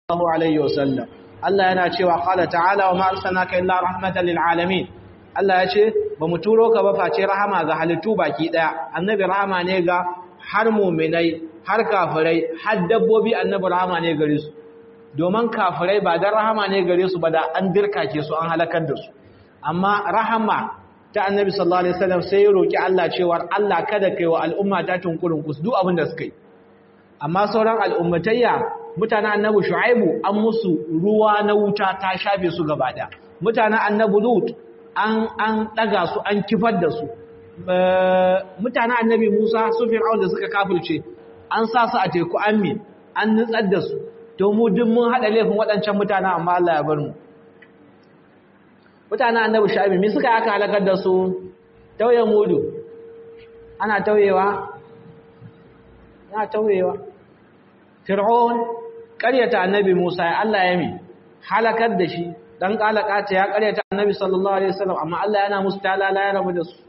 sallallahu alaihi wasallam Allah yana cewa qala ta'ala wa ma arsalnaka illa rahmatan lil alamin Allah ya ce ba mu turo ka ba face rahama ga halittu baki daya annabi rahama ne ga har mu'minai har kafirai har dabbobi annabi rahama ne gare su domin kafirai ba dan rahama ne gare su ba da an dirkake su an halakar da su amma rahama ta annabi sallallahu alaihi wasallam sai ya roki Allah cewa Allah kada kai wa al'umma ta tunkurin kus duk abin da suka yi amma sauran al'ummatayya mutanen annabi shu'aibu an musu ruwa na wuta ta shafe su gaba da mutanen annabi lut an an daga su an kifar da su mutanen annabi musa su fir'aun da suka kafirce an sa su a teku an mi an nutsar da su to mu duk mun hada laifin waɗancan mutanen amma Allah ya bar mu mutanen annabi shu'aibu me suka aka halakar da su tauye mudu ana tauyewa ana tauyewa fir'aun ƙaryata annabi Musa ya Allah ya mi halakar da shi dan kalakata ya ƙaryata annabi sallallahu alaihi wasallam amma Allah yana musu talala ya rabu da su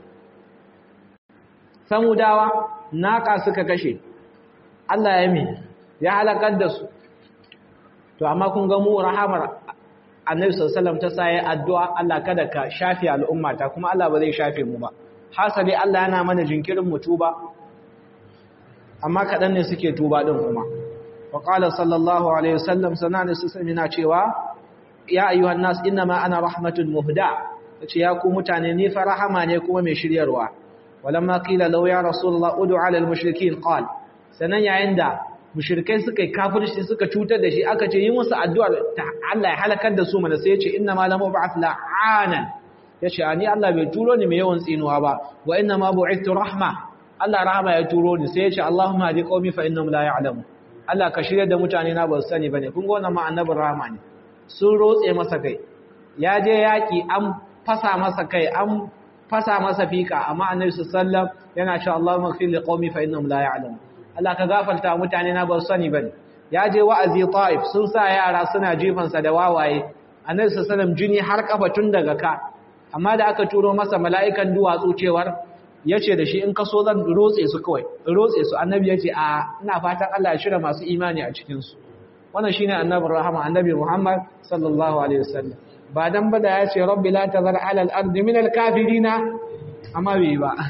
samudawa naka suka kashe Allah ya mi ya halakar da su to amma kun ga mu rahamar annabi sallallahu alaihi wasallam ta sa ya addu'a Allah kada ka shafe al'ummata kuma Allah ba zai shafe mu ba hasali Allah yana mana jinkirin mu tuba amma kaɗan ne suke tuba ɗin kuma وقال صلى الله عليه وسلم سنان سسمنا cewa ya ayyuhan nas inma ana rahmatul muhda yace ya ku mutane ni fa rahama ne kuma mai shiryarwa walamma qila law ya rasulullah ud'u ala al mushrikin qal sanan yayin da mushrikai suka kafirci suka cutar da shi aka ce yi musu addu'ar Allah ya halakar da su mana sai yace inna ma lam ba'ath la'anan yace ani Allah bai turo ni mai yawan tsinuwa ba wa inna ma bu'ithtu rahma Allah rahama ya turo ni sai yace Allahumma hadi qaumi fa innahum la ya'lamun Allah ka shirya da mutane na ba su sani bane kun ga wannan ma annabin rahama ne sun rotse masa kai ya je yaki an fasa masa kai an fasa masa fika amma annabi sallallahu yana cewa Allahumma ighfir liqaumi fa innahum la ya'lamun Allah ka gafarta mutane na ba su sani bane ya je wa'azi Taif sun sa yara suna jifan sa da wawaye annabi sallallahu jini har kafa tun daga ka amma da aka turo masa mala'ikan duwatsu cewar ya ce da shi in kaso zan rotse su kawai rotse su annabi ya ce a ina fatan Allah ya shirya masu imani a cikinsu wannan shine annabin rahama annabi Muhammad sallallahu alaihi wasallam ba dan ba da ya ce rabbi la tazar ala al-ard min al-kafirina amma bai ba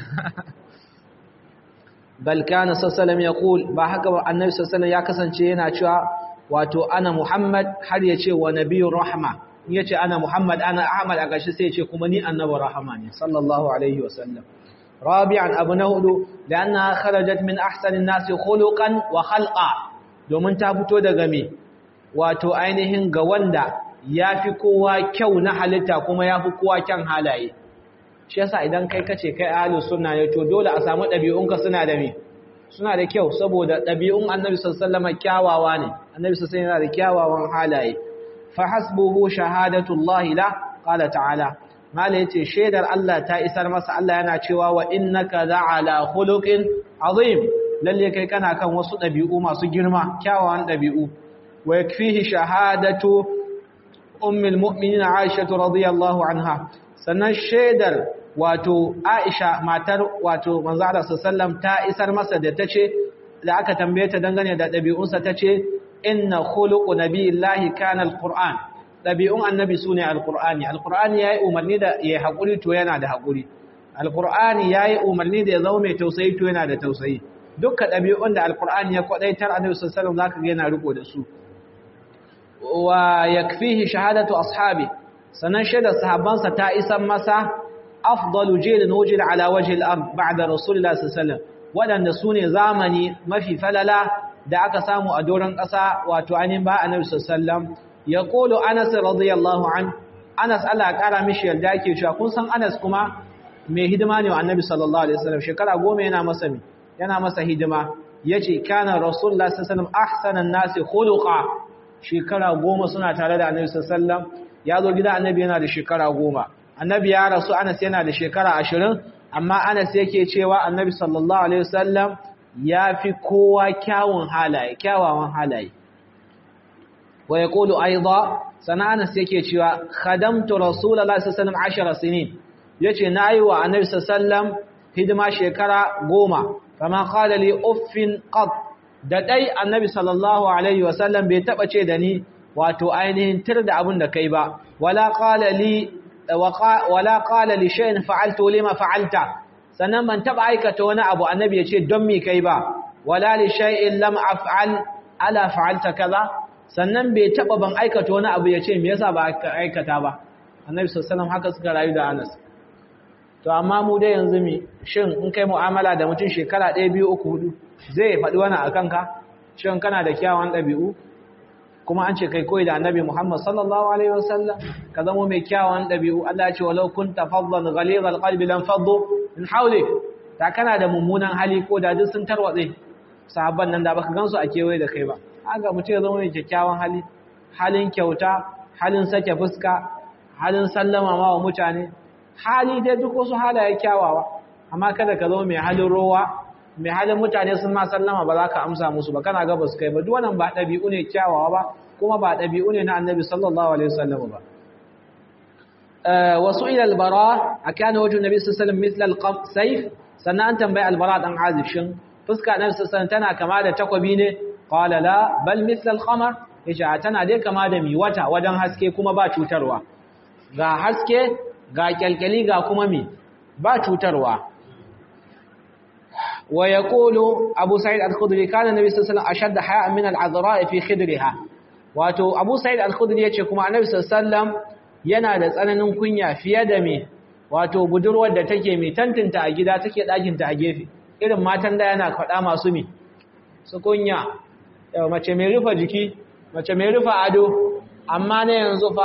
bal kana sallallahu yaqul ba haka ba annabi sallallahu ya kasance yana cewa wato ana Muhammad har ya ce wa nabiyur rahma ya ce ana Muhammad ana Ahmad a gashi sai ya ce kuma ni annabi rahama ne sallallahu alaihi wasallam رابعا أبو نهدو لأنها خرجت من أحسن الناس خلقا وخلقا domin ta fito daga me wato ainihin ga wanda yafi kowa kyau na halitta kuma yafi kowa kyan halaye shi yasa idan kai kace kai ahlus sunna ne to dole a samu dabi'unka suna da me suna da kyau saboda dabi'un annabi sallallahu alaihi wasallam kyawawa ne annabi sallallahu alaihi wasallam yana da kyawawan halaye fa hasbuhu shahadatullahi la qala ta'ala mala yace shaidar Allah ta isar masa Allah yana cewa wa innaka la'ala khuluqin azim lalle kai kana kan wasu dabi'u masu girma kyawawan dabi'u wa yakfihi shahadatu ummul mu'minin Aisha radhiyallahu anha sannan shaidar wato Aisha matar wato manzo Allah sallallahu ta isar masa da tace da aka tambaye ta dangane da dabi'unsa tace inna khuluqu nabiyillahi kana alquran ɗabi'un annabi su ne alƙur'ani alƙur'ani ya yi umarni da ya haƙuri to yana da haƙuri alƙur'ani ya yi umarni da ya zama mai tausayi to yana da tausayi dukkan ɗabi'un da alƙur'ani ya kwaɗaitar annabi sallallahu za ka ga yana riko da su wa yakfihi shahadatu ashabi sannan shaidar sahabbansa ta isan masa afdalu jilin wujil ala wajhi al-ard ba'da rasulillahi sallallahu alaihi waɗanda su ne zamani mafi falala da aka samu a doron ƙasa wato ainihin ba annabi sallallahu ya kolo anas radiyallahu an anas Allah ya kara mishi yarda yake cewa kun san anas kuma mai hidima ne wa annabi sallallahu alaihi wasallam shekara goma yana masa yana masa hidima yace kana rasulullah sallallahu alaihi wasallam ahsanan nasi khuluqa shekara goma suna tare da annabi sallallahu alaihi wasallam ya zo gida annabi yana da shekara goma annabi ya rasu anas yana da shekara ashirin amma anas yake cewa annabi sallallahu alaihi wasallam ya fi kowa kyawun halaye kyawawan halaye wa ya ƙulu aiza sana'anas yake cewa khadamtu rasulallah sallallahu alaihi wasallam sinin yace na yi wa annabi sallallahu hidima shekara goma kama qala li uffin qad da dai annabi sallallahu alaihi wasallam bai taba ce da ni wato ainihin tir da abin da kai ba wala qala li wala qala li shay'in fa'altu lima fa'alta sannan ban taba aikata wani abu annabi ya ce don me kai ba wala li shay'in lam af'al ala fa'alta kaza sannan bai taba ban aikata wani abu ya ce me yasa ba aikata ba annabi sallallahu alaihi haka suka rayu da Anas to amma mu dai yanzu mi shin in kai mu'amala da mutum shekara 1 2 3 4 zai faɗi wani akan ka shin kana da kyawun ɗabi'u kuma an ce kai koyi da annabi Muhammad sallallahu alaihi wasallam ka zama mai kyawun ɗabi'u Allah ya ce walau kunta fadlan ghalidha alqalbi lam faddu min hawlik ta kana da mummunan hali ko da duk sun tarwatse sahabban nan da baka gansu a kewaye da kai ba haka mutum ya zama mai kyakkyawan hali halin kyauta halin sake fuska halin sallama ma wa mutane hali dai duk wasu halaye kyawawa amma kada ka zama mai halin rowa mai halin mutane sun ma sallama ba za ka amsa musu ba kana ga basu kai ba duk wannan ba ɗabi'u ne kyawawa ba kuma ba ɗabi'u ne na annabi sallallahu alaihi wasallam ba wasu ila albara akana wajhu nabi sallallahu alaihi wasallam mithla alsayf sannan an tambayi albara dan azib shin fuska nabi sallallahu tana kama da takwabi ne qala la bal mithla alqamar yace tana dai kama da mi wata wajen haske kuma ba cutarwa ga haske ga kyalkyali ga kuma mi ba cutarwa wa yaqulu abu sa'id al-khudri kana nabi sallallahu alaihi wasallam ashadda haya'an min al-azra fi khidriha wato abu sa'id al-khudri yace kuma annabi sallallahu alaihi wasallam yana da tsananin kunya fiye da me wato budurwar da take mai tantinta a gida take ɗakinta a gefe irin matan da yana faɗa masu mi su kunya yau mace mai rufa jiki mace mai rufa ado amma na yanzu fa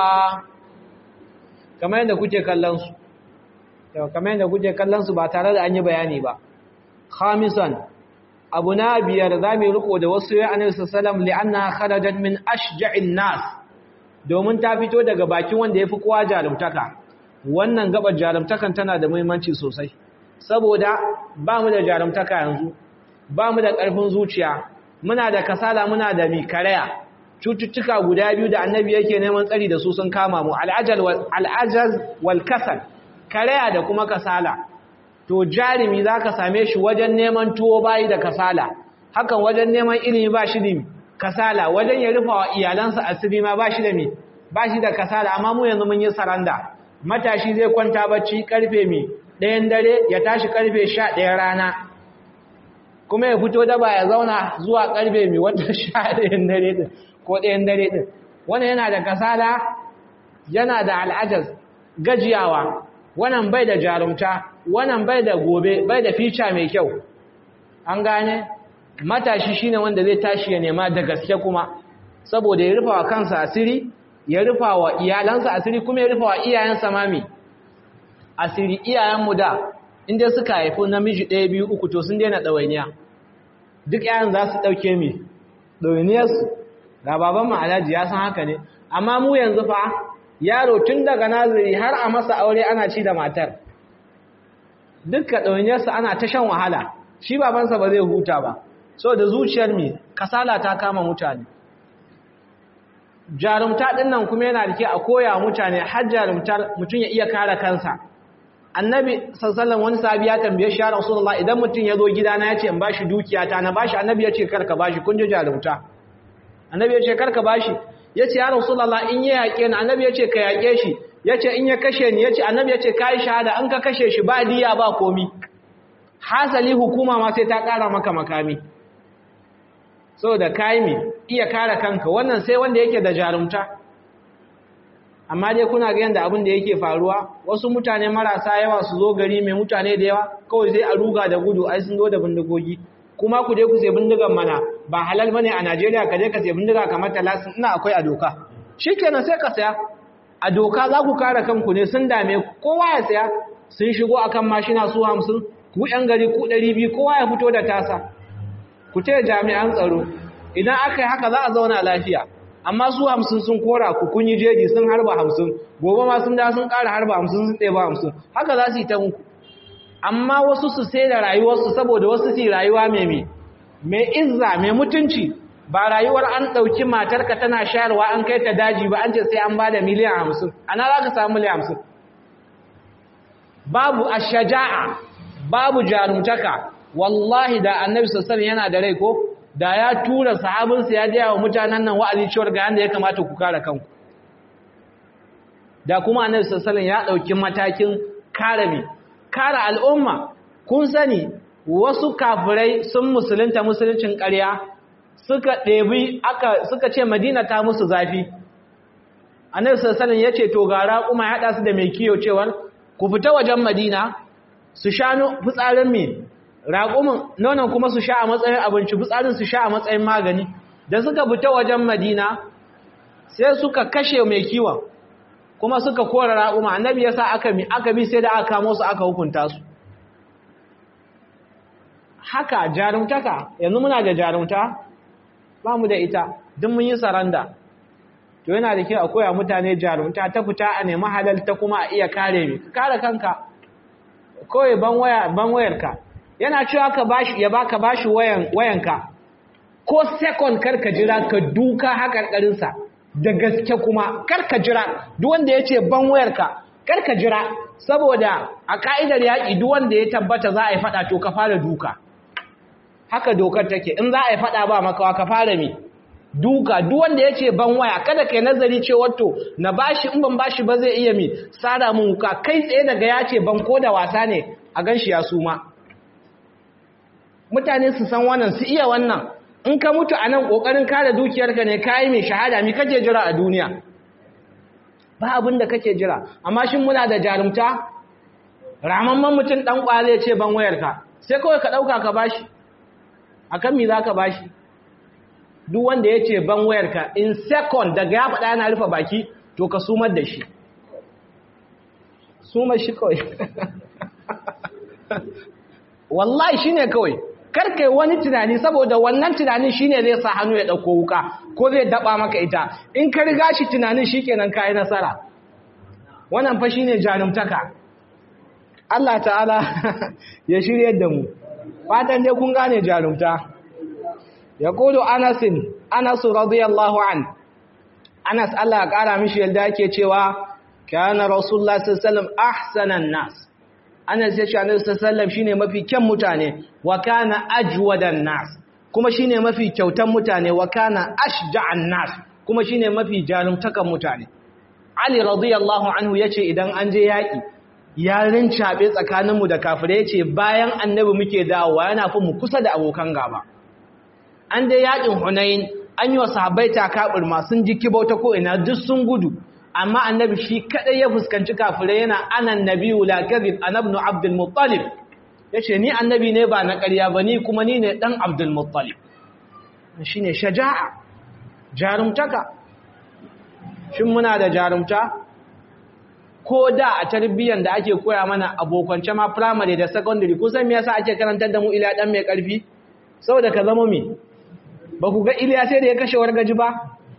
kamar yadda kuke kallon su yau kamar yadda kuke kallon su ba tare da an yi bayani ba khamisan abu na biyar za mu riko da wasu ya annabi sallallahu alaihi wasallam li'anna kharajat min ashja'in nas domin ta fito daga bakin wanda ya fi kowa jarumtaka wannan gabar jarumtakan tana da muhimmanci sosai saboda ba mu da jarumtaka yanzu ba mu da ƙarfin zuciya muna da kasala muna da mikaraya cututtuka guda biyu da annabi yake neman tsari da su sun kama mu al'ajaz wal kasal karaya da kuma kasala to jarumi za ka same shi wajen neman tuwo bayi da kasala hakan wajen neman ilimi ba shi da kasala wajen ya rufa wa iyalansa asiri ma ba shi da mi ba shi da kasala amma mu yanzu mun yi saranda matashi zai kwanta bacci karfe mi ɗayan dare ya tashi karfe sha ɗaya rana kuma ya fito daba ya zauna zuwa karfe mi wata sha ɗayan dare ɗin ko ɗayan dare ɗin wannan yana da kasala yana da al'ajaz gajiyawa wannan bai da jarumta wannan bai da gobe bai da fica mai kyau an gane matashi shine wanda zai tashi ya nema da gaske kuma saboda ya rufa wa kansa asiri ya rufa wa iyalansa asiri kuma ya rufa wa iyayensa mami asiri iyayenmu da inda suka haifi namiji ɗaya biyu uku to sun daina ɗawainiya duk yayan za su ɗauke mi ɗawainiyarsu ga baban ma'alaji ya san haka ne amma mu yanzu fa yaro tun daga naziri har a masa aure ana ci da matar dukka ɗawainiyarsa ana ta shan wahala shi babansa ba zai huta ba so da zuciyar mi kasala ta kama mutane jarumta ɗin nan kuma yana da ke a koya mutane har jarumtar mutum ya iya kare kansa annabi sallallahu wani sahabi ya tambaye shi ya rasulullah idan mutum ya zo gidana ya ce in bashi dukiya ta na bashi annabi ya ce karka bashi kun ji jarumta annabi ya ce karka bashi ya ce ya rasulullah in ya yaƙe ni annabi ya ce ka yaƙe shi ya ce in ya kashe ni ya ce annabi ya ce ka yi shahada an ka kashe shi ba diya ba komi hasali hukuma ma sai ta ƙara maka makami saboda kayi mi iya kare kanka wannan sai wanda yake da jarumta amma dai kuna ga yanda abin da yake faruwa wasu mutane marasa yawa su zo gari mai mutane da yawa kawai sai a ruga da gudu ai sun zo da bindigogi kuma ku je ku sai bindigan mana ba halal bane a Najeriya ka je ka sai bindiga kamar talasin ina akwai a doka shikenan sai ka saya a doka za ku kare kanku ne sun dame ku kowa ya saya sun shigo akan mashina su 50 ku yan gari ku 200 kowa ya fito da tasa ku taya jami'an tsaro idan aka yi haka za a zauna lafiya amma su hamsin sun kora ku kun yi jeji sun harba hamsin gobe ma sun da sun ƙara harba hamsin sun ɗeba hamsin haka za su yi ta muku amma wasu su sai da rayuwarsu saboda wasu su rayuwa mai mai mai izza mai mutunci ba rayuwar an ɗauki matarka tana shayarwa an kai ta daji ba an ce sai an ba da miliyan hamsin ana za ka samu miliyan hamsin babu ashaja'a babu jarumtaka wallahi da annabi sassan yana da rai ko da ya tura sahabinsa ya gaya wa mutanen nan wa'azi cewar ga yanda ya kamata ku kare kanku da kuma annabi sallallahu ya dauki matakin kare mi kare al'umma kun sani wasu kafirai sun musulunta musuluncin ƙarya suka ɗebi aka suka ce Madina ta musu zafi annabi sallallahu ya ce to gara kuma ya hada su da mai kiyo cewar ku fita wajen Madina su sha fitsarin mi raƙumin nonon kuma su sha a matsayin abinci fitsarin su sha a matsayin magani da suka fita wajen Madina sai suka kashe mai kiwon kuma suka kora raƙuma annabi ya sa aka mi aka bi sai da aka kamo su aka hukunta su haka jarumtaka yanzu muna da jarumta ba mu da ita duk mun yi saranda to yana da kyau a koya mutane jarumta ta fita a nemi halal ta kuma a iya kare mi kare kanka kawai ban waya ban wayarka yana cewa ka bashi ya baka bashi wayan wayanka ko second karka jira ka duka hakarkarin sa da gaske kuma karka jira duk wanda yace ban wayarka karka jira saboda a ka'idar yaki duk wanda ya tabbata za a yi fada to ka fara duka haka dokar take in za a yi fada ba makawa ka fara mi duka duk wanda yace ban waya kada kai nazari cewa to na bashi in ban bashi ba zai iya mi sada mun wuka kai tsaye daga yace ban ko da wasa ne a ganshi ya suma mutane su san wannan su iya wannan in ka mutu a nan ƙoƙarin kare dukiyarka ne kayi mai shahada mi kake jira a duniya ba abin da kake jira amma shin muna da jarumta ramamman mutum ɗan ƙwale ce ban wayarka sai kawai ka ɗauka ka bashi a kan mi za ka bashi duk wanda ya ce ban wayarka in second daga ya faɗa yana rufe baki to ka sumar da shi sumar shi kawai wallahi shine kawai karkai wani tunani saboda wannan tunanin shine zai sa hannu ya dauko wuka ko zai daba maka ita in ka riga shi tunanin shikenan kai nasara wannan fa shine janumtaka Allah ta'ala ya shirye da mu fatan dai kun gane jarumta yaqulu Anas Anas radiyallahu an Anas Allah ya kara mishi yalda yake cewa kana rasulullah sallallahu alaihi wasallam ahsanan nas Anas ya ce Annabi sallallahu shine mafi kyan mutane wa kana ajwadan nas kuma shine mafi kyautan mutane wa kana ashja'an nas kuma shine mafi jarumtakan mutane Ali radiyallahu anhu yace idan an je yaki yarin cabe tsakaninmu da kafirai yace bayan Annabi muke dawowa yana fi mu kusa da abokan gaba an dai yakin Hunain an yi wa sahabbai takabur ma sun ji kibauta ko ina duk sun gudu amma annabi shi kadai ya fuskanci kafirai yana anan nabiyyu la kadhib ana ibn abdul muttalib yace ni annabi ne ba na ƙarya ba ni kuma ni ne dan abdul muttalib shine shaja'a jarumtaka shin muna da jarumta ko da a tarbiyyar da ake koya mana abokance ma primary da secondary kusan me yasa ake karantar da mu ila dan mai karfi saboda ka zama mi ba ku ga iliya sai da ya kashe wargaji ba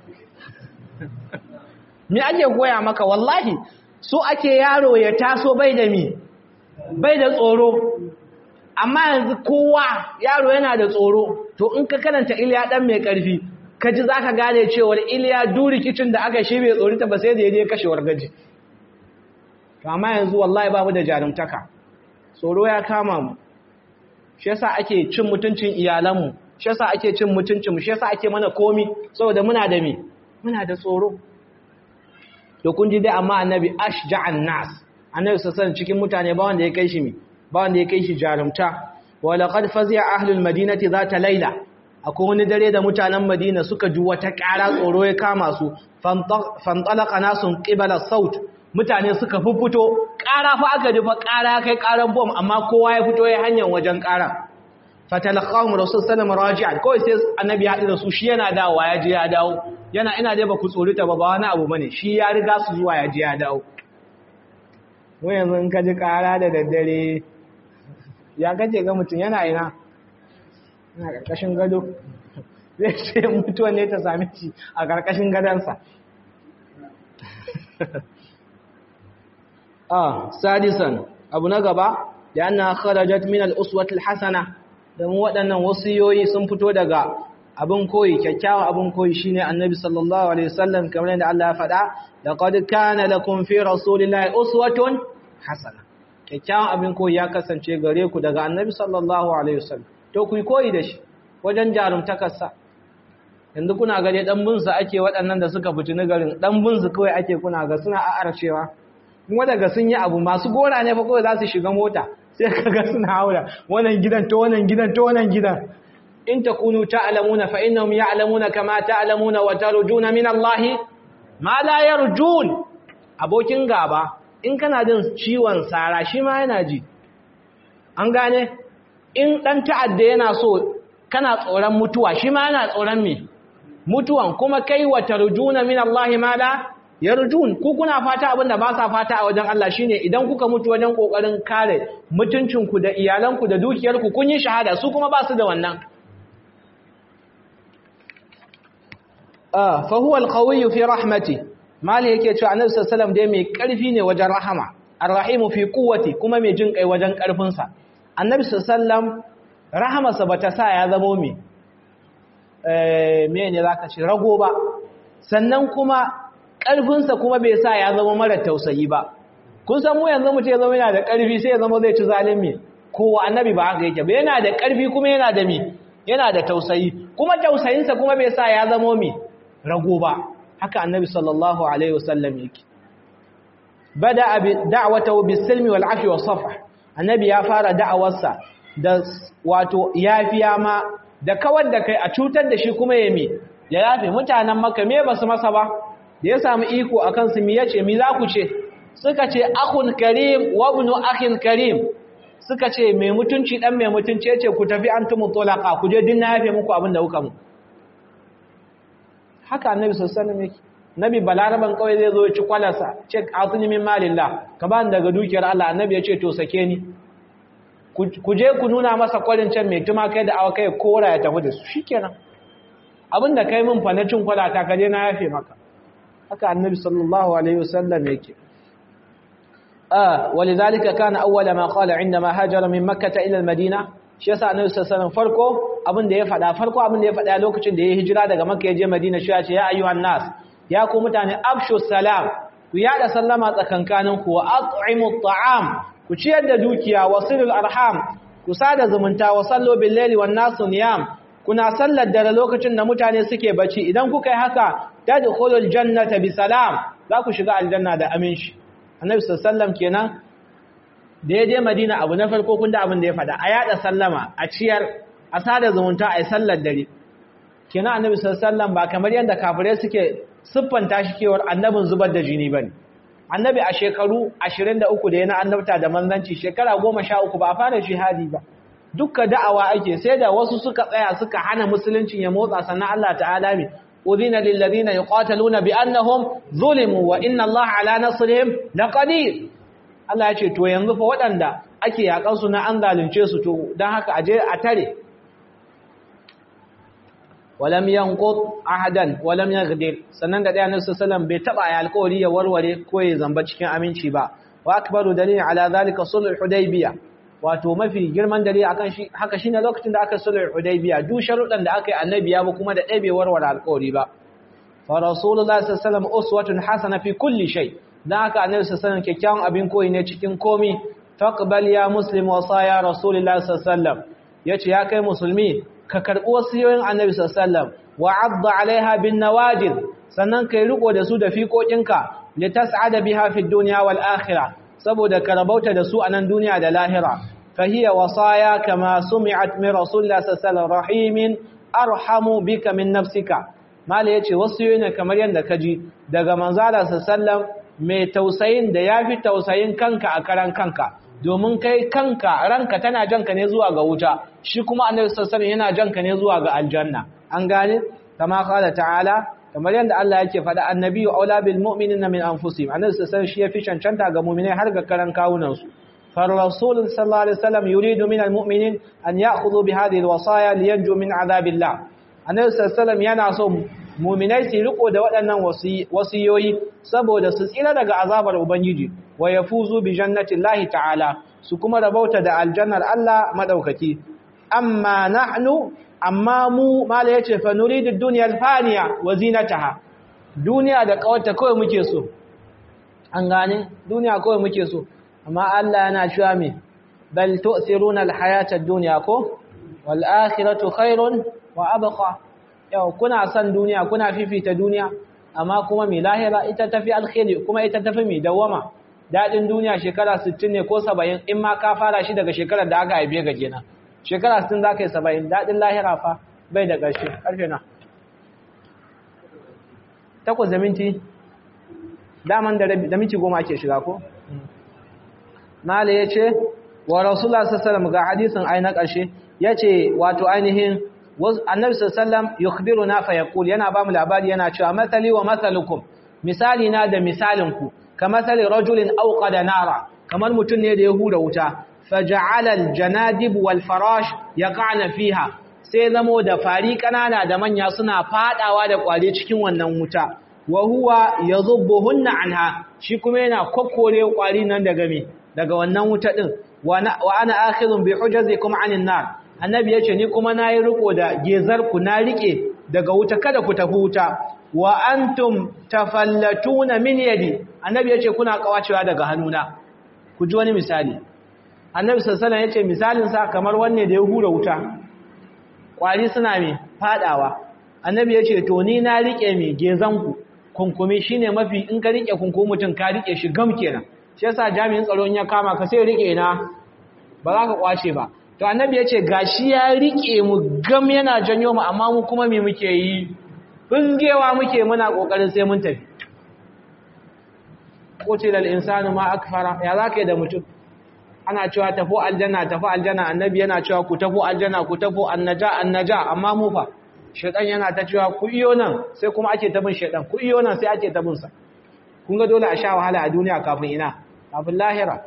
me ake koya maka wallahi so ake yaro ya taso bai da mi bai da tsoro amma yanzu kowa yaro yana da tsoro to in ka karanta iliya dan mai karfi ka ji zaka gane cewa iliya duri kicin da aka shi bai tsori ta ba sai da ya je kashewar gaji to amma yanzu wallahi babu da jarumtaka tsoro ya kama mu shi yasa ake cin mutuncin iyalanmu shi yasa ake cin mutuncin mu shi yasa ake mana komi saboda muna da me muna da tsoro to kun ji dai amma annabi ashja'an nas annabi sassan cikin mutane ba wanda ya kai shi mi ba wanda ya kai shi jarumta wa laqad fazi'a ahlul madinati zata laila akwai wani dare da mutanen madina suka ji wata ƙara tsoro ya kama su fantalaqa nasun qibala saut mutane suka fuffuto ƙara fa aka ji fa ƙara kai ƙaran bom amma kowa ya fito ya hanyar wajen ƙara fatalaqahum rasul sallallahu alaihi wasallam kawai sai annabi ya haɗu da su shi yana dawowa ya je ya dawo yana ina dai ba ku tsorita ba ba wani abu bane shi ya riga su zuwa ya je ya dawo mu yanzu in ka ji ƙara da daddare ya kace ga mutum yana ina ina ƙarƙashin gado zai ce mutuwa ne ta same shi a ƙarƙashin gadonsa ah sadisan abu na gaba da yana kharajat min al-uswat al-hasana da mu waɗannan wasiyoyi sun fito daga abin koyi kyakkyawan abin koyi shine annabi sallallahu alaihi wasallam kamar yadda Allah ya faɗa laqad kana lakum fi rasulillahi uswatun hasana kyakkyawan abin koyi ya kasance gare ku daga annabi sallallahu alaihi wasallam to ku koyi da shi wajen jarumtakarsa yanzu kuna gare dan bunsu ake waɗannan da suka fitini garin dan bunsu kawai ake kuna ga suna a'arcewa kuma daga sun yi abu masu gora ne fa kawai za su shiga mota sai kaga suna haura wannan gidan to wannan gidan to wannan gidan in takunu ta'lamuna fa innahum ya'lamuna kama ta'lamuna wa tarjuna min Allah ma la yarjun abokin gaba in kana jin ciwon sara shi ma yana ji an gane in dan ta'adda yana so kana tsoron mutuwa shi ma yana tsoron me mutuwan kuma kai wa tarjuna min Allah ma la yarjun ku kuna fata abinda ba sa fata a wajen Allah shine idan kuka mutu wajen kokarin kare mutuncinku da iyalanku da dukiyarku kun yi shahada su kuma ba su da wannan fa huwa al-qawi fi rahmati mali yake cewa annabi sallallahu alaihi wasallam dai mai karfi ne wajen rahama ar-rahim fi quwwati kuma mai jin kai wajen karfin sa annabi sallallahu alaihi wasallam rahamarsa bata sa ya zamo me eh me ne zaka ce rago ba sannan kuma karfin sa kuma bai sa ya zama mara tausayi ba kun san mu yanzu mutum ya zama yana da karfi sai ya zama zai ci zalimi kowa annabi ba haka yake ba yana da karfi kuma yana da me yana da tausayi kuma tausayinsa kuma bai sa ya zamo me rago ba haka annabi sallallahu alaihi wasallam yake bada bi da'watahu bis-silmi wal-'afwi was-safh annabi ya fara da'awarsa da wato yafiya ma da kawar da kai a cutar da shi kuma yemi ya yafe mutanen makka me basu masa ba da ya samu iko akan su mi yace mi za ku ce suka ce akhun karim wa ibnu akhin karim suka ce mai mutunci dan mai mutunci yace ku tafi antum tulaqa ku je dinna yafe muku abin da kuka mu haka annabi sallallahu alaihi wasallam yake nabi balaraban kawai zai zo ya ci kwalarsa ce atuni min malillah ka ba daga dukiyar Allah annabi ya ce to sake ni ku je ku nuna masa kwarin can mai tuma kai da awa kai kora ya tafi da su shikenan abinda kai min fa na cin kwalata ka je na yafe maka haka annabi sallallahu alaihi wasallam yake ah walidhalika kana awwala ma qala indama hajara min makkah ila al-madina shi yasa annabi sallallahu alaihi wasallam farko abin da ya faɗa farko abin da ya faɗa lokacin da ya hijira daga makka ya je madina shi ya ce ya ayyuhan nas ya ku mutane afshu salam ku yada sallama tsakankanin ku wa at'imu at'am ku ciyar da dukiya wasilul arham ku sada zumunta wa sallu bil laili wan nasu niyam kuna sallar dare lokacin da mutane suke bacci idan kuka yi haka tadkhulul jannata bi salam za ku shiga aljanna da aminci annabi sallallahu alaihi wasallam kenan da ya je madina abu na farko kun da abin da ya faɗa a yada sallama a ciyar a sada zumunta a yi sallar dare kenan annabi sallallahu alaihi wasallam ba kamar yadda kafirai suke siffanta shi kewar annabin zubar da jini bane annabi a shekaru 23 da yana annabta da manzanci shekara 13 ba a fara shahadi ba dukka da'awa ake sai da wasu suka tsaya suka hana musuluncin ya motsa sannan Allah ta'ala mi udhina lil ladina yuqataluna bi annahum zulimu wa inna Allah ala nasrihim laqadir Allah ya ce to yanzu fa waɗanda ake yakan su na an zalunce su to dan haka aje a tare walam yanqut ahadan walam yaghdir sannan da ɗaya nasu sallam bai taba ya alƙawari ya warware ko ya zamba cikin aminci ba wa akbaru dalil ala zalika sulh hudaybiya wato mafi girman dalil akan shi haka shine lokacin da aka sulh hudaybiya duk sharuɗan da aka yi annabi ya ba kuma da ɗaya bai warware alƙawari ba fa rasulullahi sallallahu alaihi wasallam uswatun hasana fi kulli shay dan haka annabi sallallahu alaihi wasallam kyakkyawan abin koyi ne cikin komi faqbal ya muslim wa saya rasulullahi sallallahu alaihi wasallam yace ya kai musulmi ka karɓi wasiyoyin annabi sallallahu wa adda alaiha bin nawajid sannan kai riko da su da fiƙoƙinka li tas'ada biha fi dunya wal akhirah saboda ka rabauta da su a nan duniya da lahira fa hiya wasaya kama sumi'at min rasulillahi sallallahu rahimin arhamu bika min nafsika mala yace wasiyoyi ne kamar yanda kaji daga manzala sallallahu mai tausayin da yafi tausayin kanka a karan kanka domin kai kanka ranka tana janka ne zuwa ga wuta shi kuma annabi sallallahu alaihi yana janka ne zuwa ga aljanna an gane kama qala ta'ala kamar yanda Allah yake faɗa annabi wa aula bil mu'minina min anfusihim annabi sallallahu alaihi shi yafi cancanta ga mu'minai har ga karan kawunan su far rasul sallallahu alaihi wasallam yuridu min al mu'minin an ya'khudhu bi hadhihi al wasaya liyanju min adhabillah annabi sallallahu alaihi yana so mu'minai su riko da waɗannan wasiyoyi saboda su tsira daga azabar ubangiji wa yafuzu bi jannatillahi ta'ala su kuma rabauta da aljannar Allah madaukaki amma nahnu amma mu mala yace fa nuridu dunya alfaniya wa zinataha duniya da kawarta kawai muke so an gane duniya kawai muke so amma Allah yana cewa me bal tu'thiruna alhayata ad-dunya ko wal akhiratu khairun wa abqa yau kuna son duniya kuna fifita duniya amma kuma mai lahira ita tafi alkhairi kuma ita tafi mai dawama dadin duniya shekara 60 ne ko 70 in ma ka fara shi daga shekarar da aka haife ga kenan shekara 60 zaka yi 70 dadin lahira fa bai da ƙarshe ƙarfe na takwas da minti daman da minti goma ake shiga ko mala ya ce wa rasulullah sallallahu ga hadisin ai na ƙarshe ya ce wato ainihin annabi sallallahu yukhbiru na fa yaqul yana ba mu labari yana cewa masali wa masalukum misali na da misalinku ka masali rajulin awqada nara kamar mutum ne da ya hura wuta faja'ala aljanadib wal farash yaqa'na fiha sai zamo da fari kanana da manya suna fadawa da kwale cikin wannan wuta wa huwa yadhubbuhunna anha shi kuma yana kokkore kwari nan daga me daga wannan wuta din wa ana akhidun bi hujazikum anin nar annabi yace ni kuma nayi riko da gezar ku na rike daga wuta kada ku tafi wuta wa antum tafallatuna min yadi annabi yace kuna kawacewa daga hannuna ku ji wani misali annabi sallallahu alaihi wasallam yace misalin sa kamar wanne da ya hura wuta kwari suna mai fadawa annabi ya ce to ni na rike mai gezanku kunkumi shine mafi in ka rike kunkumi mutum ka rike shi gam kenan shi yasa jami'in tsaro in ya kama ka sai rike na ba za ka kwace ba to annabi ya ce gashi ya rike mu gam yana janyo mu amma mu kuma me muke yi bungewa muke muna kokarin sai mun tafi qutilal insanu ma akfara ya zaka yi da mutum ana cewa tafi aljanna tafi aljanna annabi yana cewa ku tafi aljanna ku tafi annaja annaja amma mu fa shedan yana ta cewa ku iyo nan sai kuma ake tabin shedan ku iyo nan sai ake tabin sa kun ga dole a sha wahala a duniya kafin ina kafin lahira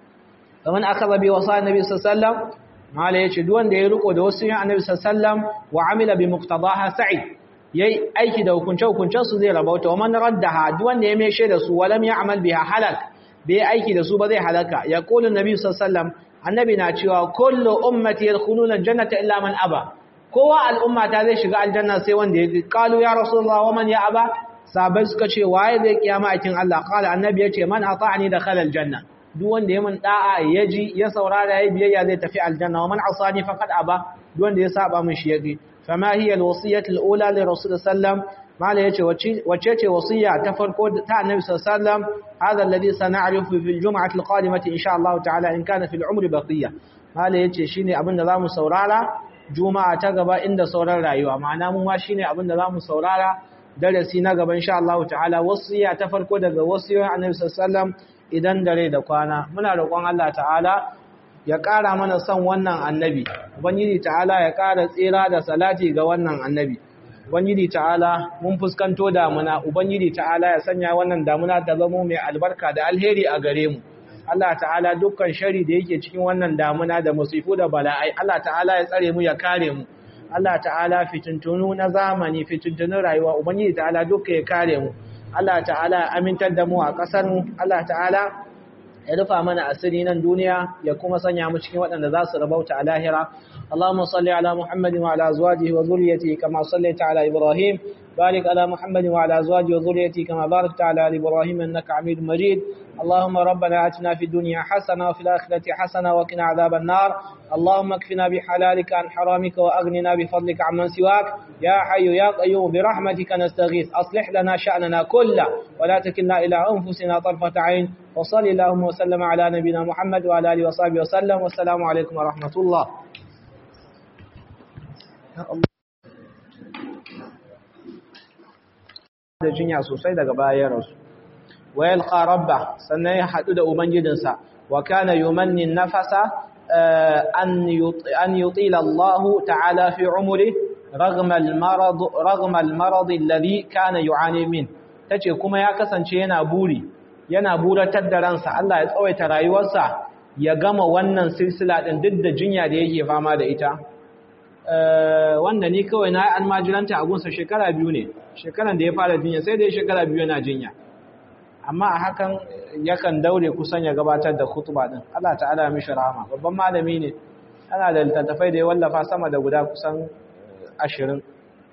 kaman akaza bi wasa annabi sallallahu alaihi wasallam mala yace duk wanda ya riko da wasu annabi sallallahu alaihi wasallam wa amila bi muqtadaha sa'id yayi aiki da hukunce hukuncen su zai rabauta wa man raddaha duk wanda ya meshe da su walam ya'mal biha halak bai aiki da su ba zai halaka ya kula nabi sallallahu annabi na cewa kullu ummati yadkhuluna aljannata illa man aba kowa al'umma ta zai shiga aljanna sai wanda ya qalu ya rasulullah wa man ya aba sabai suka ce waye zai kiyama akin Allah qala annabi yace man ata'ani dakhala aljanna duk wanda ya mun da'a ya ji ya saurara ya biyayya zai tafi aljanna wa man asani faqad aba duk wanda ya saba min shi yaki fama hiya alwasiyatu alula li rasul sallallahu mala yace wacce ce wasiya ta farko ta annabi sallallahu alaihi wasallam hada alladhi sana'rifu fi aljum'ati alqadimati insha Allah ta'ala in kana fi al'umri baqiya mala yace shine abin da zamu saurara juma'a ta gaba inda sauran rayuwa ma'ana mu ma shine abin da zamu saurara darasi na gaba insha Allah ta'ala wasiya ta farko daga wasiyoyin annabi sallallahu alaihi wasallam idan dare da kwana muna roƙon Allah ta'ala ya ƙara mana son wannan annabi ubangiji ta'ala ya ƙara tsira da salati ga wannan annabi ubangiji ta'ala mun fuskanto damuna ubangiji ta'ala ya sanya wannan damuna ta zama mai albarka da alheri a gare mu Allah ta'ala dukkan shari da yake cikin wannan damuna da musifu da bala'ai Allah ta'ala ya tsare mu ya kare mu Allah ta'ala fitintunu na zamani fitintunun rayuwa ubangiji ta'ala duka ya kare mu Allah ta'ala ya amintar da mu a ƙasar mu Allah ta'ala ya rufa mana asiri nan duniya ya kuma sanya mu cikin waɗanda za su rabauta a lahira اللهم صل على محمد وعلى أزواجه وذريته كما صليت على إبراهيم بارك على محمد وعلى أزواجه وذريته كما باركت على آل إبراهيم إنك حميد مجيد اللهم ربنا آتنا في الدنيا حسنة وفي الآخرة حسنة وقنا عذاب النار اللهم اكفنا بحلالك عن حرامك وأغننا بفضلك عمن سواك يا حي يا قيوم برحمتك نستغيث أصلح لنا شأننا كله ولا تكلنا إلى أنفسنا طرفة عين وصل اللهم وسلم على نبينا محمد وعلى آله وصحبه وسلم والسلام عليكم ورحمة الله da jinya sosai daga bayan rasu wa yalqa rabba sannan ya hadu da ubangijinsa wa kana yumanni nafasa an an yutila Allah ta'ala fi umri ragma al-marad ragma al-marad alladhi kana yu'ani min tace kuma ya kasance yana buri yana buratar da ransa Allah ya tsawaita rayuwarsa ya gama wannan silsila din duk da jinya da yake fama da ita wanda ni kawai na almajiranta a gunsa shekara biyu ne shekaran da ya fara jinya sai dai shekara biyu yana jinya amma a hakan yakan daure kusan ya gabatar da khutba din Allah ta'ala ya mishi rahama babban malami ne ana da littattafai da ya wallafa sama da guda kusan 20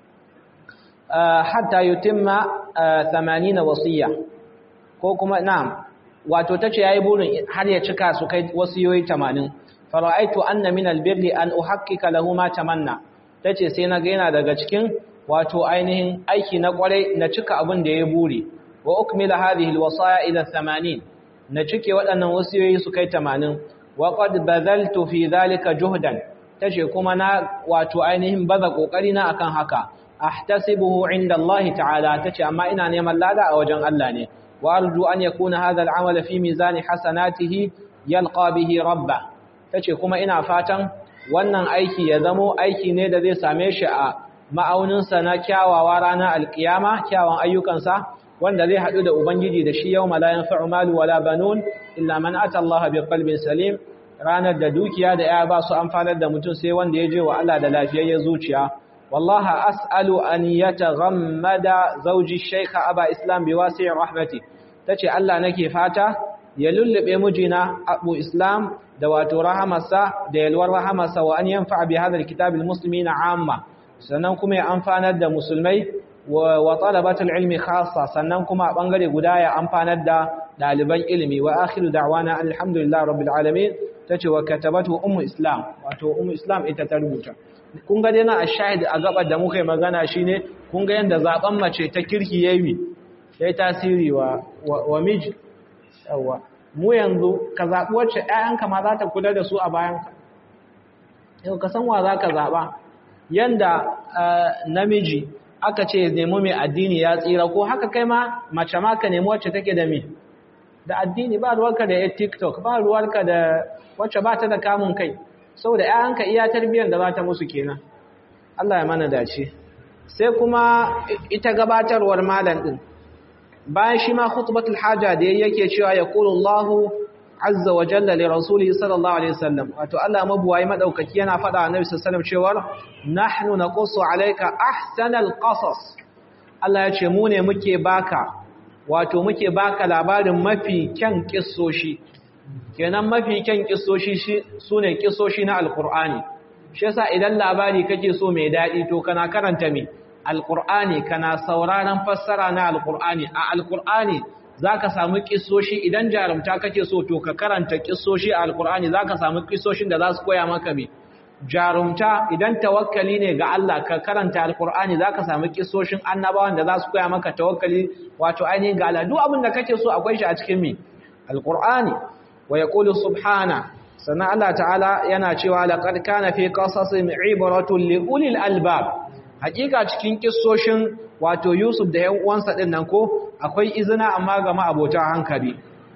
hatta yutimma 80 wasiya ko kuma na'am wato tace yayi burin har ya cika su kai wasiyoyi 80 fara'aitu anna min albirri an uhaqqika lahu ma tamanna tace sai na ga yana daga cikin wato ainihin aiki na kwarai na cika abin da ya buri wa ukmila hadhihi alwasaya ila 80 na cike waɗannan wasiyoyi su kai 80 wa qad badaltu fi dhalika juhdan tace kuma na wato ainihin baza kokari na akan haka ahtasibuhu inda Allah ta'ala tace amma ina neman lada a wajen Allah ne wa arju an yakuna hadha al'amal fi mizani hasanatihi yalqa bihi rabba tace kuma ina fatan wannan aiki ya zamo aiki ne da zai same shi a ma'auninsa na kyawawa ranar alkiyama kyawun ayyukansa wanda zai haɗu da ubangiji da shi yau malayan fa'umalu wala banun illa man ata Allah bi qalbin salim ranar da dukiya da ya ba su amfanar da mutum sai wanda ya je wa Allah da lafiyayyen zuciya wallaha as'alu an yataghammada zawji shaykh aba islam bi wasi' rahmati tace Allah nake fata ya lullube mijina abu islam da wato rahamarsa da yalwar rahamarsa wa an yanfa bi hadha alkitab almuslimina amma sannan kuma ya amfanar da musulmai wa talabatul ilmi khassa sannan kuma a bangare guda ya amfanar da daliban ilimi wa akhiru da'wana alhamdulillahi rabbil alamin tace wa katabatu ummu islam wato ummu islam ita ta rubuta kun ga dai na ashahid a gabar da muka yi magana shine kun ga yanda zaben mace ta kirki yayi yayi tasiri wa wa miji yawa mu yanzu ka zabi wacce ƴaƴanka ma za ta kula da su a bayanka yau ka san wa za ka zaba yanda namiji aka ce nemi mai addini ya tsira ko haka kai ma mace ma ka nemi wacce take da me da addini ba ruwarka da ya tiktok ba ruwarka da wacce ba ta da kamun kai saboda ‘ya'yanka iya tarbiyyar da za ta musu kenan Allah ya mana dace sai kuma ita gabatarwar malam ɗin bayan shi ma khutbatul haja da yake cewa ya kulu Allahu azza wa jalla li rasulihi sallallahu alaihi wasallam wato Allah mabuwayi madaukaki yana faɗa annabi sallallahu alaihi wasallam cewa nahnu naqussu alayka ahsanal qasas Allah ya ce mu ne muke baka wato muke baka labarin mafi kyan kissoshi kenan mafi kyan kissoshi sune kissoshi na alqur'ani shi yasa idan labari kake so mai dadi to kana karanta me alqur'ani kana sauraron fassara na alqur'ani a alqur'ani zaka samu kissoshi idan jarumta kake so to ka karanta kissoshi a alqur'ani zaka samu kissoshin da za su koya maka me jarumta idan tawakkali ne ga Allah ka karanta alqur'ani zaka samu kissoshin annabawan da za su koya maka tawakkali wato ainihin ga Allah duk abin da kake so akwai shi a cikin me alqur'ani wa yaqulu subhana sannan Allah ta'ala yana cewa laqad kana fi qasasin ibratun li ulil albab hakika cikin kissoshin wato Yusuf da 'yan uwansa din nan ko akwai izina amma ga ma'abota hankali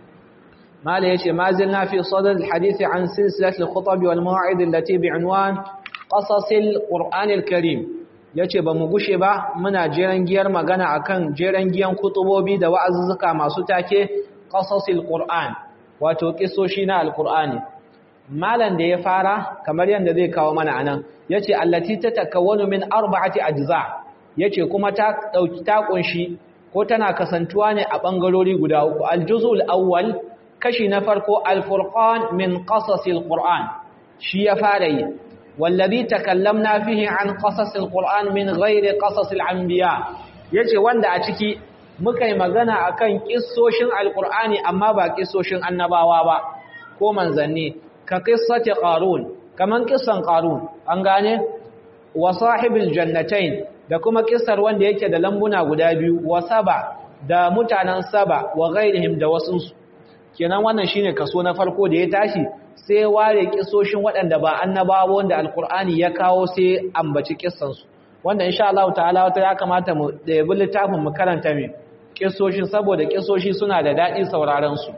mala yace ma zilna fi sadr alhadith an silsilat alkhutab wal mawa'id allati bi'unwan qasas alquran alkarim yace ba mu gushe ba muna jeran giyar magana akan jeran giyan kutubobi da wa'azuzzuka masu take qasas alquran wato kissoshi na alqur'ani malan da ya fara kamar yanda zai kawo mana anan yace allati tatakawwanu min arba'ati ajza yace kuma ta dauki ta kunshi ko tana kasantuwa ne a bangarori guda uku aljuzul awwal kashi na farko alfurqan min qasasil qur'an shi ya fara yi wallazi takallamna fihi an qasasil qur'an min ghairi qasasil anbiya yace wanda a ciki muka yi magana akan kissoshin alqur'ani amma ba kissoshin annabawa ba ko manzanni ka qissati qarun kaman kissan qarun an gane wa sahibil jannatain da kuma kissar wanda yake da lambuna guda biyu wa saba da mutanen saba wa ghairihim da wasunsu kenan wannan shine kaso na farko da ya tashi sai ware kissoshin waɗanda ba annabawa wanda alkur'ani ya kawo sai ambaci kissansu wanda insha Allah ta'ala wata ya kamata mu da yabi littafin mu karanta me kissoshin saboda kissoshi suna da daɗi sauraron su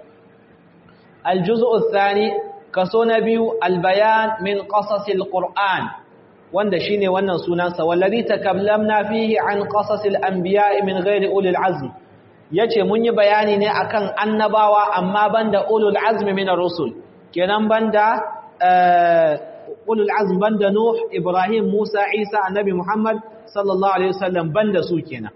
aljuz'u thani kaso na biyu albayan min qasasil qur'an wanda shine wannan sunansa wallazi takallamna fihi an qasasil anbiya'i min ghairi ulil azm yace mun yi bayani ne akan annabawa amma banda ulul azmi min ar-rusul kenan banda ulul azm banda nuh ibrahim musa isa annabi muhammad sallallahu alaihi wasallam banda su kenan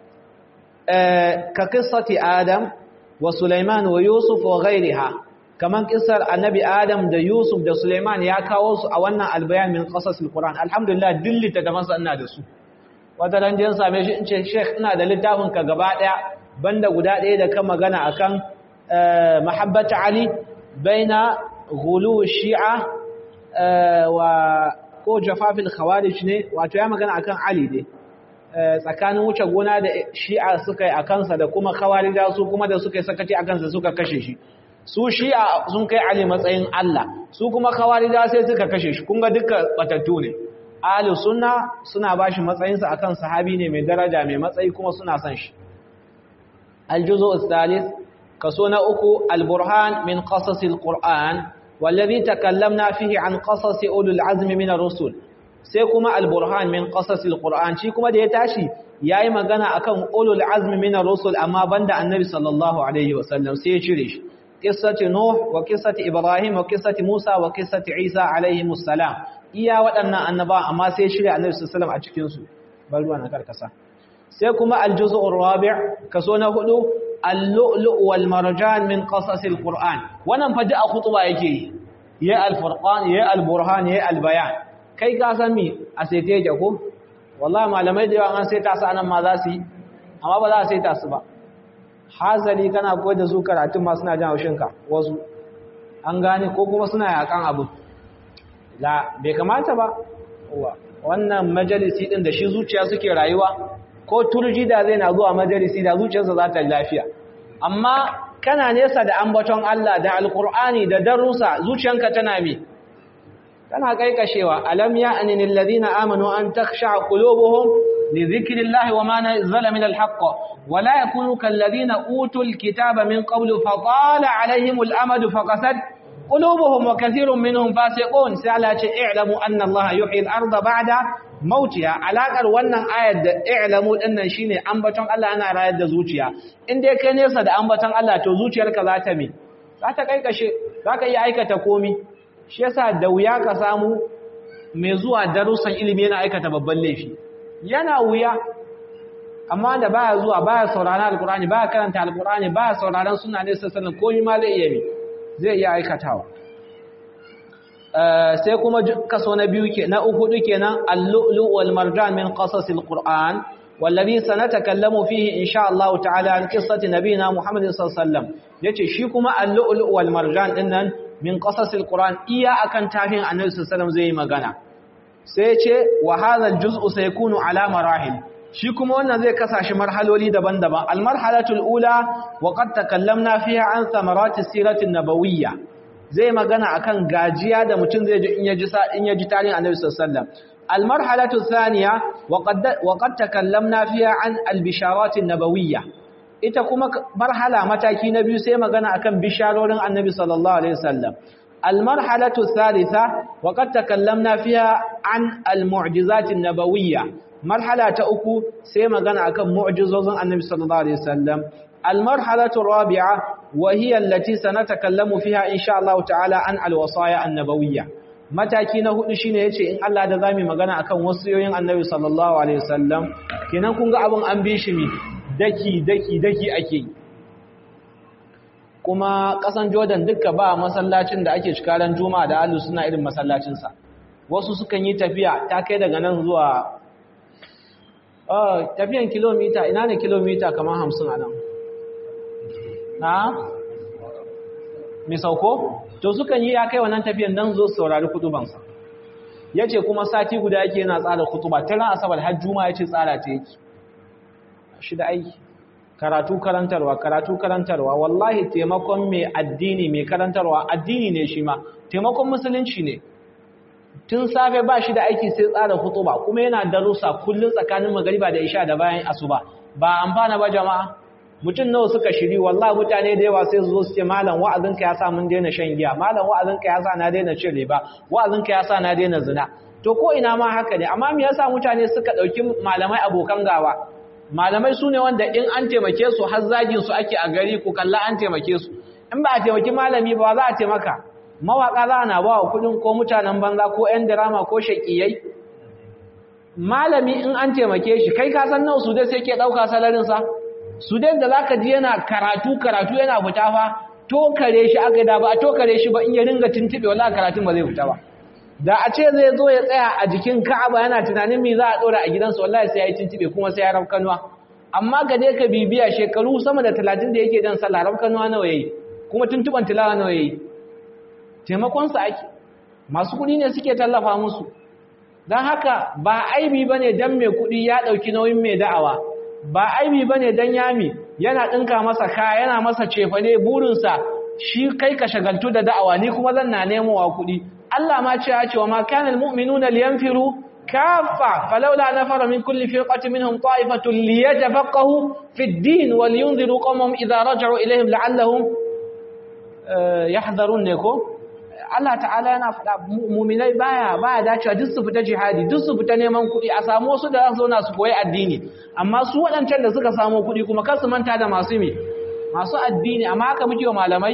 ka qissati adam wa sulaiman wa yusuf wa ghairiha kaman kissar annabi adam da yusuf da sulaiman ya kawo su a wannan albayan min qasasil qur'an alhamdulillah dillita da masa ina da su wata ran jin same shi in ce sheikh ina da littafin ka gaba daya banda guda ɗaya da kan magana akan mahabbata Ali baina ghulu shi'a wa ko jafafil khawarij ne wato ya magana akan Ali ne tsakanin wuce gona da shi'a suka yi a kansa da kuma khawarija su kuma da suka yi sakaci a kansa suka kashe shi su shi'a sun kai Ali matsayin Allah su kuma khawarija sai suka kashe shi kun ga dukkan batattu ne ahli sunna suna bashi matsayinsa akan sahabi ne mai daraja mai matsayi kuma suna son shi aljuzu al-thalith kaso na uku al-burhan min qasas al-qur'an wallazi takallamna fihi an qasas ulul azmi min ar-rusul sai kuma al-burhan min qasas al-qur'an shi kuma da ya tashi yayi magana akan ulul azmi min ar-rusul amma banda annabi sallallahu alaihi wasallam sai ya cire shi qissati nuh wa qissati ibrahim wa qissati musa wa qissati isa alaihi salam iya waɗannan annaba amma sai shirya annabi sallallahu alaihi a cikin su bar ruwa na karkasa sai kuma al-juz'ur rabi' kaso na hudu al-lu'lu' wal marjan min qasas al-qur'an wannan fa a khutba yake ya al-furqan ya al-burhan ya al-bayan kai ka san mi a sai ta yake ko wallahi malamai da yawa an sai ta sa nan ma za su yi amma ba za a sai ta su ba hazali kana koyar da su karatun ma suna jan haushinka wasu an gane ko kuma suna yakan abu la bai kamata ba wannan majalisi din da shi zuciya suke rayuwa ko turji da zai na zuwa majalisi da zuciyarsa za ta lafiya amma kana nesa da ambaton Allah da alkur'ani da darussa zuciyanka tana mi tana kaikashewa alam ya anil ladina amanu an takhsha qulubuhum li dhikrillahi wama nazala min alhaq wala yakunu kal ladina utul kitaba min qablu fa tala alaihimul amadu faqasat قلوبهم وكثير منهم فاسقون سألا اعلموا أن الله يحيي الأرض بعد موتها علاقar wannan ayar da i'lamu dinnan shine ambaton Allah ana rayar da zuciya in dai kai nesa da ambaton Allah to zuciyarka za ta me za ta kaikashe za ka iya aikata komi shi yasa da wuya ka samu mai zuwa darussan ilimi yana aikata babban laifi yana wuya amma da baya zuwa baya sauraron alkur'ani baya karanta alkur'ani baya sauraron sunna ne sallallahu alaihi komai ma zai iya mi zai iya aikatawa sai kuma kaso na biyu ke na uku kenan al-lu'lu wal marjan min qasas al-qur'an wallazi sanatakallamu fihi insha Allah ta'ala an qissati nabina Muhammad sallallahu alaihi wasallam yace shi kuma al-lu'lu wal marjan dinnan min qasas al-qur'an iya akan tafin annabi sallallahu alaihi wasallam zai magana sai yace wa hadha al-juz'u sayakunu ala marahil shi kuma wannan zai kasashe marhaloli daban-daban al-marhalatul ula wa qad takallamna fiha an thamarati siratin nabawiyya zai magana akan gajiya da mutum zai ji in ya ji in ya ji tarihin Annabi sallallahu alaihi wasallam al-marhalatu thaniya wa qad wa qad takallamna fiha an al-bisharatin nabawiyya ita kuma marhala mataki na biyu sai magana akan bisharorin Annabi sallallahu alaihi wasallam al-marhalatu thalitha wa qad takallamna fiha an al-mu'jizatin nabawiyya marhala ta uku sai magana akan mu'jizozin Annabi sallallahu alaihi wasallam المرحلة الرابعة وهي التي سنتكلم فيها إن شاء الله تعالى عن الوصايا النبوية mataki na hudu shine yace in Allah da zamu magana akan wasiyoyin Annabi sallallahu alaihi wasallam kenan kun ga abun an bi shi mi daki daki daki ake kuma kasan Jordan duka ba masallacin da ake cikaran Juma'a da Ahlus suna irin masallacin sa wasu sukan yi tafiya ta kai daga nan zuwa ah tafiyan kilomita ina ne kilomita kamar 50 a nan na mai sauko to sukan yi ya kai wannan tafiyan don zo saurari kutubansa ya ce kuma sati guda yake yana tsara kutuba ta ran asabar har juma ya ce tsara ta yake shi da aiki karatu karantarwa karatu karantarwa wallahi taimakon mai addini mai karantarwa addini ne shi ma taimakon musulunci ne tun safe ba shi da aiki sai tsara kutuba kuma yana darussa kullum tsakanin magariba da isha da bayan asuba ba amfana ba jama'a mutum nawa suka shiri wallahi mutane da yawa sai su zo su ce malam wa'azinka ya sa mun daina shan giya malam wa'azinka ya sa na daina cin riba wa'azinka ya sa na daina zina to ko ina ma haka ne amma me yasa mutane suka dauki malamai abokan gawa malamai su ne wanda in an taimake su har zagin su ake a gari ku kalla an taimake su in ba a taimaki malami ba za a taimaka mawaka za na ba wa kudin ko mutanen banza ko yan drama ko shakiyai malami in an taimake shi kai ka san nawa su dai sai ke dauka salarin sa su dai da zaka ji yana karatu karatu yana fita fa tokare shi aka da ba a tokare shi ba in ya ringa tuntube wallahi karatun ba zai fita ba da a ce zai zo ya tsaya a jikin Ka'aba yana tunanin me za a dora a gidansa wallahi sai ya yi tuntube kuma sai ya rafkanuwa amma ga dai ka bibiya shekaru sama da 30 da yake jan sallah rafkanuwa nawa yayi kuma tuntuban tilawa nawa yayi taimakon sa ake masu kuɗi ne suke tallafa musu don haka ba aibi ba ne don mai kuɗi ya ɗauki nauyin mai da'awa ba aibi ba ne don yami yana ɗinka masa kaya yana masa cefane burinsa shi kai ka shagaltu da da'awa ni kuma zan na nemowa kuɗi Allah ma ce ya ce wa ma kana almu'minuna liyanfiru kaffa falawla nafara min kulli firqatin minhum ta'ifatun liyatafaqahu fi ad-din wa liyunziru qawmahum idha raja'u ilayhim la'allahum yahdharun ne ko Allah ta'ala yana faɗa mu'minai baya baya dacewa duk su fita jihadi duk su fita neman kuɗi a samu wasu da za su zauna su koyi addini amma su waɗancan da suka samu kuɗi kuma kar su manta da masu mi masu addini amma haka muke wa malamai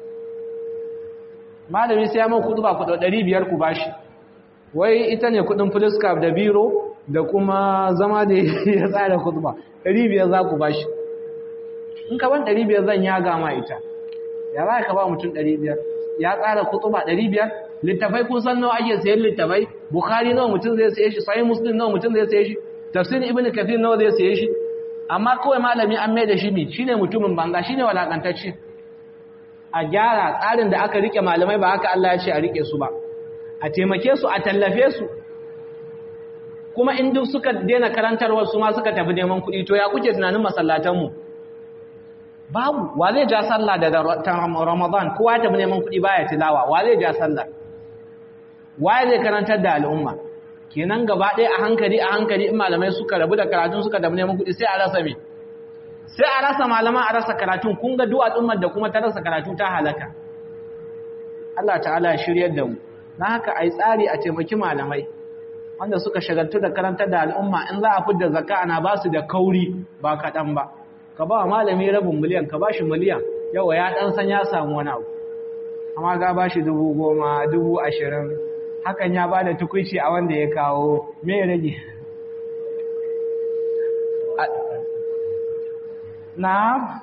malami sai ya man kuɗi ba kuɗi ɗari biyar ku bashi wai ita ne kuɗin fuliskaf da biro da kuma zama da ya tsara kuɗi ba ɗari biyar za ku bashi in ka ban ɗari biyar zan ya gama ita ya za ka ba mutum ɗari biyar ya tsara kutuba 500 littafai kun san nawa ake sayan littafai bukhari nawa mutum zai saye shi sahih muslim nawa mutum zai saye shi tafsir ibnu kathir nawa zai saye shi amma kawai malami an mai da shi mi shine mutumin banza shine walakantacce a gyara tsarin da aka rike malamai ba haka Allah ya ce a rike su ba a taimake su a tallafe su kuma in duk suka daina karantarwar su ma suka tafi neman kuɗi to ya kuke tunanin masallatan mu babu wa zai ja sallah da ramadan kowa ta neman kuɗi baya tilawa wa zai ja sallah wa zai karantar da al'umma kenan gaba ɗaya a hankali a hankali in malamai suka rabu da karatun suka da neman kuɗi sai a rasa me sai a rasa malama a rasa karatun kun ga du'a al'ummar da kuma ta rasa karatu ta halaka Allah ta'ala ya shiryar da mu na haka ai tsari a taimaki malamai wanda suka shagaltu da karantar da al'umma in za a fidda zakka ana ba su da kauri ba kaɗan ba ka ba malami rabin miliyan ka ba shi miliyan yawa ya ɗan san ya samu wani abu amma ga ba shi dubu goma dubu ashirin hakan ya ba da tukunci a wanda ya kawo mai rage na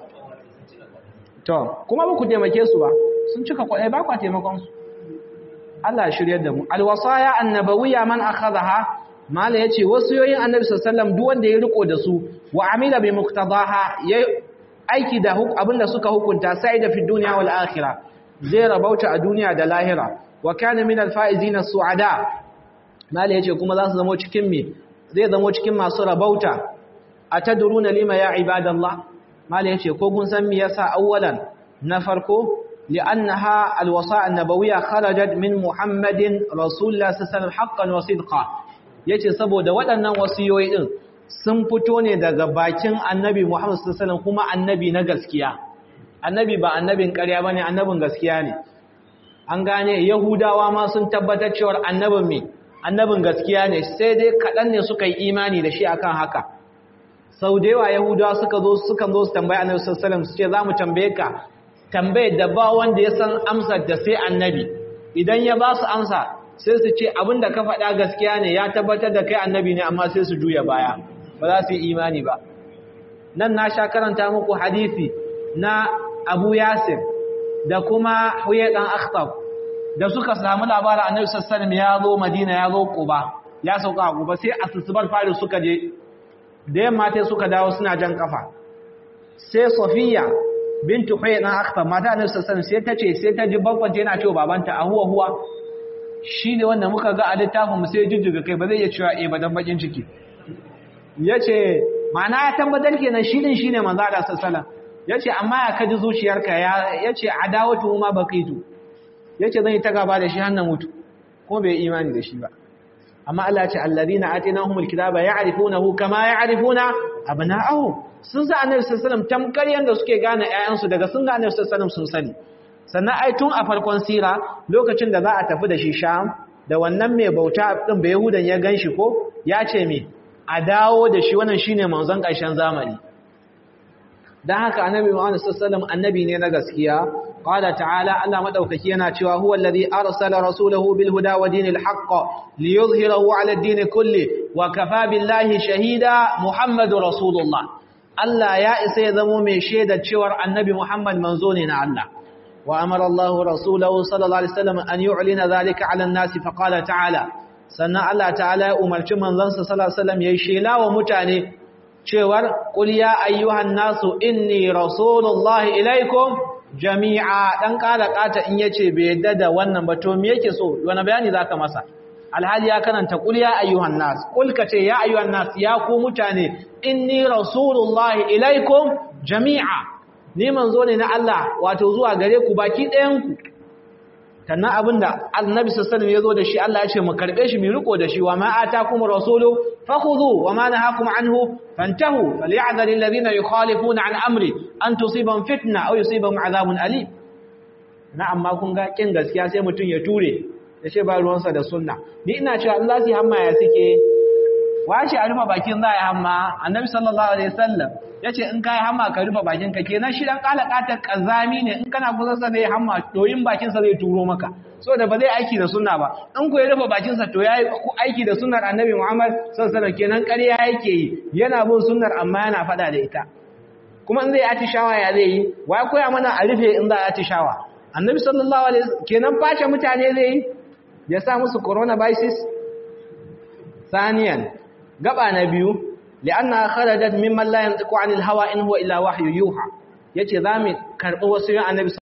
to kuma ba ku taimake su ba sun cika kwaɗai ba kwa taimakonsu Allah shiryar da mu alwasaya annabawiya man akhadha mala yace wasiyoyin annabi sallallahu alaihi wasallam duk wanda ya riko da su wa amila bi muqtadaha ya aiki da abinda suka hukunta sai da fi dunya wal akhirah zai rabauta a duniya da lahira wa kana min al faizin suada mala yace kuma za su zama cikin me zai zama cikin masu rabauta atadruna lima ya ibadallah mala yace ko kun san me yasa awwalan na farko لأنها الوصايا النبوية خرجت من محمد رسول الله صلى الله عليه وسلم حقا وصدقا yace saboda waɗannan wasiyoyi din sun fito ne daga bakin annabi Muhammad sallallahu alaihi wasallam kuma annabi na gaskiya annabi ba annabin ƙarya bane annabin gaskiya ne an gane yahudawa ma sun tabbatar cewa annabin me annabin gaskiya ne sai dai kaɗan ne suka yi imani da shi akan haka sau da yawa yahudawa suka zo suka zo su tambayi annabi sallallahu alaihi wasallam su ce za mu tambaye ka tambayar da ba wanda ya san amsar da sai annabi idan ya ba su amsa sai su ce abinda ka faɗa gaskiya ne ya tabbatar da kai annabi ne amma sai su juya baya ba za su yi imani ba nan na sha karanta muku hadisi na abu yasir da kuma huye ɗan akhtab da suka samu labarin annabi sassanin ya zo madina ya zo kuba ya sauka a kuba sai a sussubar fari suka je da yamma sai suka dawo suna jan kafa sai sofiya bintu huye dan akhtar mata annabi sallallahu sai ta ce sai ta ji babbanta yana cewa babanta a huwa huwa shine wanda muka ga a littafin mu sai jijjiga kai ba zai iya cewa eh ba dan bakin ciki yace ma'ana ya tabbatar kenan shi din shine manzo Allah sallallahu yace amma ya kaji zuciyarka ya yace adawatu ma baqitu yace zan yi ta gaba da shi har na mutu ko bai imani da shi ba amma Allah ya ce alladhina atinahumul kitaba ya'rifunahu kama ya'rifuna abna'ahum sun sa annabi sallallahu alaihi wasallam tamkar yanda suke gane ƴaƴansu daga sun ga annabi sallallahu alaihi wasallam sun sani sannan ai tun a farkon sira lokacin da za a tafi da shi Sham da wannan mai bauta din bai Yahudan ya ganshi ko ya ce me a dawo da shi wannan shine manzon ƙarshen zamani dan haka annabi Muhammad sallallahu alaihi wasallam annabi ne na gaskiya qala ta'ala Allah madaukaki yana cewa huwa alladhi arsala rasulahu bil huda wa dinil haqq liyuzhirahu ala ad-din kulli wa kafa billahi shahida muhammadur rasulullah Allah ya isa ya zamo mai shaida cewar annabi Muhammad manzo ne na Allah wa amara Allah rasulahu sallallahu alaihi wasallam an yu'lina zalika 'ala an-nasi fa qala ta'ala sannan Allah ta'ala ya umarci manzansa sallallahu alaihi wasallam yayi shela wa mutane cewar qul ya ayyuhan nasu inni rasulullahi ilaikum jami'a dan kala kata in yace bai yadda da wannan ba to me yake so wani bayani zaka masa alhali ya karanta qul ya ayyuhan nas qul kace ya ayyuhan nas ya ku mutane inni rasulullahi ilaikum jami'a ni manzo ne na Allah wato zuwa gare ku baki ɗayan ku sannan abinda annabi sallallahu alaihi wasallam yazo da shi Allah ya ce mu karbe shi mu riko da shi wa ma atakum rasulu fakhudhu wa ma nahakum anhu fantahu falyahdhar alladhina yukhalifuna an amri an tusibahum fitna aw yusibahum adhabun alim na amma kun ga kin gaskiya sai mutun ya ture ya ce ba ruwansa da sunna ni ina cewa Allah sai hamma ya suke wace a rufe bakin za a hamma annabi sallallahu alaihi wasallam yace in kai hamma ka rufe bakin ka kenan shi dan kalakatar kazami ne in kana kusa sa zai hamma doyin bakin sa zai turo maka so da ba zai aiki da sunna ba in ku ya rufe bakin sa to yayi aiki da sunnar annabi Muhammad sallallahu alaihi wasallam kenan ƙarya yake yi yana bin sunnar amma yana fada da ita kuma in zai atishawa ya zai yi wai koya mana a rufe in za a atishawa annabi sallallahu alaihi wasallam kenan face mutane zai yi ya sa musu coronavirus ثانيا gaba na biyu li'anna kharajat mimman la yantiqu 'anil hawa in huwa illa wahyu yuha yace zamu karbi wasu yan annabi